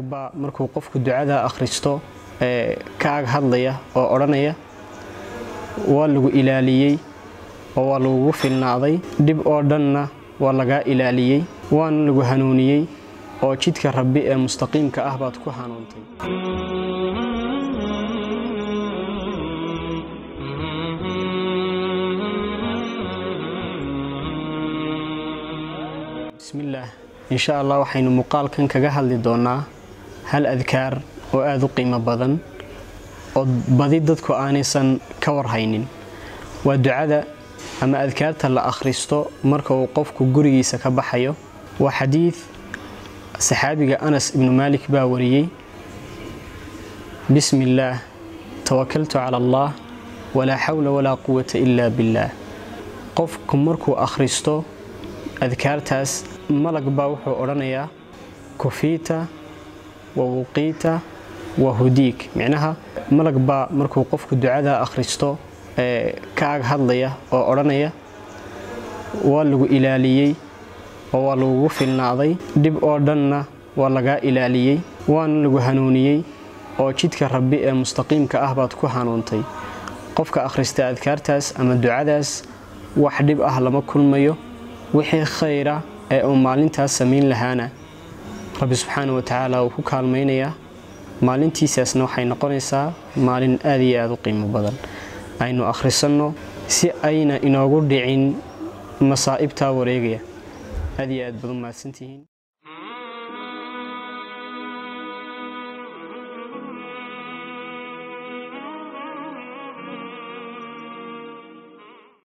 baa markuu qofku ducada akhristo ee ka ag hadlaya oo odhanaya waa lagu ilaaliyey oo waa lagugu filnaaday dhib oo dhanna waa lagaa ilaaliyey waana lagu hanuuniyey oo jidka rabbi ee mustaqiimka ah baad ku hanuuntay bismillaah insha allah waxaynu muuqaalkan kaga hadli doonaa hal adkaar oo aada u qiimo badan oo badi dadku aanaysan ka warhaynin waa ducada ama adkaarta la akhristo marka uu qofku gurigiisa ka baxayo waa xadiid saxaabiga anas ibnu maalik baa wariyey bismi illaah tawakaltu cala allah walaa xawla walaa quwata ilaa billaah qofku markuu akhristo adkaartaas malag baa wuxuu odhanayaa kufiita wa wuqiita wa hudiig micnaha malag baa markuu qofku ducada akhristo ee ka ag hadlaya oo odhanaya waa lagu ilaaliyey oo waa lagugu filnaaday dhib oo dhanna waa lagaa ilaaliyey waana lagu hanuuniyey oo jidka rabbi ee mustaqiimka ah baad ku hanuuntay qofka akhrista adkaartaas ama ducadaas wax dhib ah lama kulmayo wixii khayra ee uu maalintaas samayn lahaana rabbi subxaana wa tacaala uu ku kaalmaynayaa maalintiisaasna waxay noqonaysaa maalin aad iyo aada u qiimo badan aynu akhrisanno si ayna inoogu dhicin masaa'ibtaa wareegaya aad iyo aad baad u mahadsantihiin